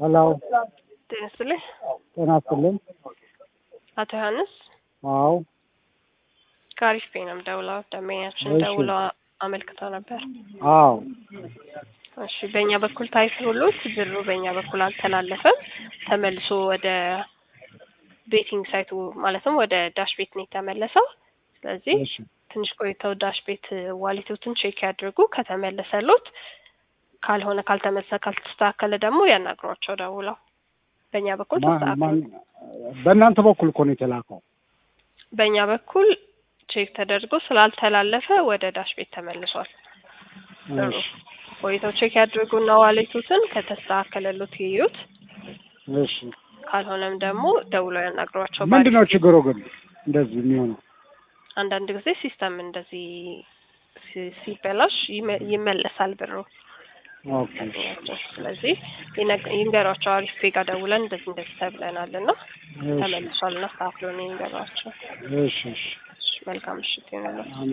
ሄሎ ጤና ይስጥልኝ። ጤና ይስጥልኝ። አቶ ዮሐንስ አዎ ከአሪፍ ፔ ነው የምደውለው። ደንበኛችን እሺ። ደውለው አመልክተው ነበር። አዎ እሺ በእኛ በኩል ታይቶሎት ብሩ በእኛ በኩል አልተላለፈም። ተመልሶ ወደ ቤቲንግ ሳይቱ ማለትም ወደ ዳሽ ቤት ነው የተመለሰው። ስለዚህ እሺ ትንሽ ቆይተው ዳሽ ቤት ዋሊቶትን ቼክ ያድርጉ። ከተመለሰሎት ካልሆነ ካልተመለሰ ካልተስተካከለ ደግሞ ያናግሯቸው ደውለው። በእኛ በኩል ማ- ተስተካክሏል። ማን- በእናንተ በኩል እኮ ነው የተላከው። በእኛ በኩል ቼክ ተደርጎ ስላልተላለፈ ወደ ዳሽ ቤት ተመልሷል። ጥሩ እሺ ቆይተው ቼክ ያድርጉና ዋሌቱትን ከተስተካከለሎት ይዩት። እሺ ካልሆነም ደግሞ ደውለው ያናግሯቸው። ምንድን ነው ችግሩ ግን እንደዚህ የሚሆነው? አንዳንድ ጊዜ ሲስተም እንደዚህ ሲ- ሲበላሽ ይመ- ይመለሳል ብሩ። ኦኬ ስለዚህ ይነግ- ይንገሯቸው። አሪፍ ፔ ጋር ደውለን እንደዚህ እንደዚህ ተብለናል እና እሺ ተመልሷል እና አስተካክሎ ነው ይንገሯቸው። እሺ እሺ እሺ፣ መልካም ምሽት ይሆንላችሁ። አሜን።